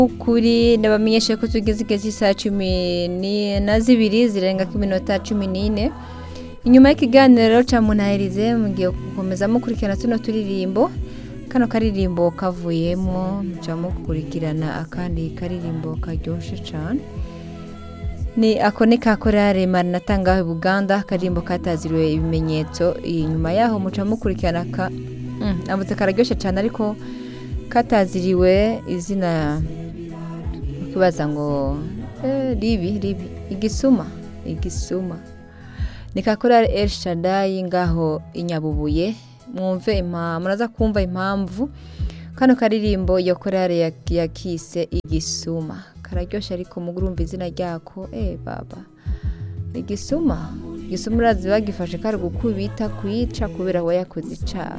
kuri ndabamenyesha ko tugeze igihe cy'isaha cumi ni- na zibiri zirenga ku minota cumi n'ine inyuma y'ikiganiro ca munahirize mugiye gukomeza mukurikirana tuno turirimbo kano karirimbo kavuyemo muca mukurikirana akandi karirimbo karyoshe cane ni ako ni ka korale maranata ngaho i buganda akaririmbo kataziriwe ibimenyetso inyuma yaho muca mukurikirana ka mm, amutse kararyoshe cane ariko kataziriwe izina ukibaza ngo eh, ribi ribi igisuma igisuma ni ka korale el shadai ngaho inyabubuye mwumve impa- muraza kumva impamvu kano karirimbo iyo korale ya- yakise igisuma kararyoshe ariko mugurumva izina ryako eh baba igisuma igisuma urazi bagifashe kari gukubita kuyica kubera we yakoze icaha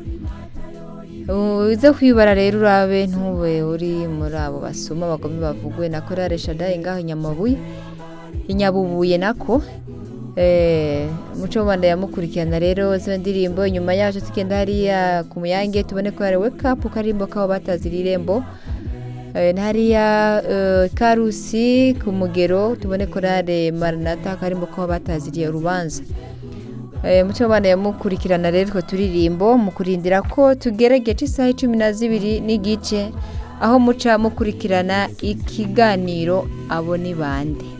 uze kwibara rero urabe ntube uri muri abo basuma bagome bavugwe na korale shadai ngaho inyamabuye inyabubuye nako eh, muco mubanda yamukurikirana rero zino ndirimbo inyuma yacu tugenda hariya ku muyange tubone ko hari wake up karimbo kabo batazira irembo Eh, na hariya eh, karusi ku mugero tubone korale maranata karimbo kabo bataziriye urubanza Eh, muco bana yamukurikirana rero utwo turirimbo mu kurindira ko tugeregeje isaha cumi na zibiri n'igice aho muca mukurikirana ikiganiro abo ni bande